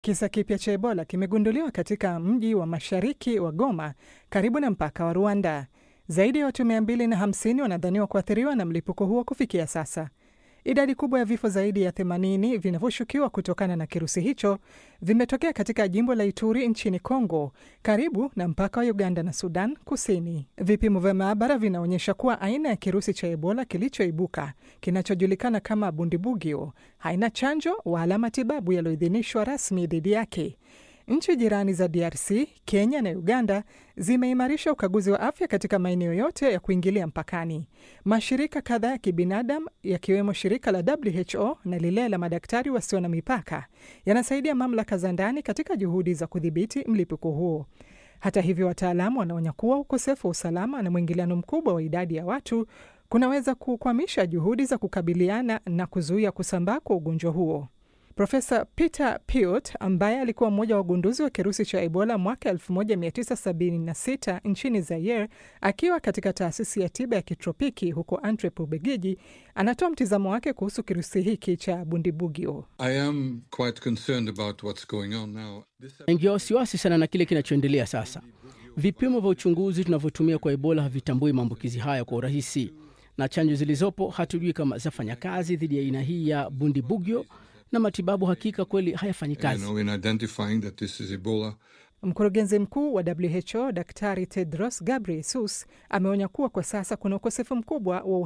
Kisa kipya cha Ebola kimegunduliwa katika mji wa mashariki wa Goma karibu na mpaka wa Rwanda. Zaidi ya watu 250 wanadhaniwa kuathiriwa na mlipuko huo kufikia sasa. Idadi kubwa ya vifo zaidi ya 80 vinavyoshukiwa kutokana na kirusi hicho vimetokea katika jimbo la Ituri nchini Kongo, karibu na mpaka wa Uganda na Sudan Kusini. Vipimo vya maabara vinaonyesha kuwa aina ya kirusi cha Ebola kilichoibuka kinachojulikana kama Bundibugyo haina chanjo wala matibabu yaliyoidhinishwa rasmi dhidi yake. Nchi jirani za DRC, Kenya na Uganda zimeimarisha ukaguzi wa afya katika maeneo yote ya kuingilia mpakani. Mashirika kadhaa ya kibinadamu yakiwemo shirika la WHO na lile la madaktari wasio na mipaka yanasaidia mamlaka za ndani katika juhudi za kudhibiti mlipuko huo. Hata hivyo, wataalamu wanaonya kuwa ukosefu wa usalama na mwingiliano mkubwa wa idadi ya watu kunaweza kukwamisha juhudi za kukabiliana na kuzuia kusambaa kwa ugonjwa huo. Profesa Peter Piot ambaye alikuwa mmoja wa wagunduzi wa kirusi cha Ebola mwaka 1976 nchini Zaire akiwa katika taasisi ya tiba ya kitropiki huko Antwerp, Ubelgiji, anatoa mtizamo wake kuhusu kirusi hiki cha Bundibugyo. Ingia wasiwasi sana na kile kinachoendelea sasa. Vipimo vya uchunguzi tunavyotumia kwa Ebola havitambui maambukizi haya kwa urahisi, na chanjo zilizopo hatujui kama zafanya kazi dhidi ya aina hii ya Bundibugyo na matibabu hakika kweli hayafanyi kazi. Mkurugenzi mkuu wa WHO Daktari Tedros Ghebreyesus ameonya kuwa kwa sasa kuna ukosefu mkubwa wa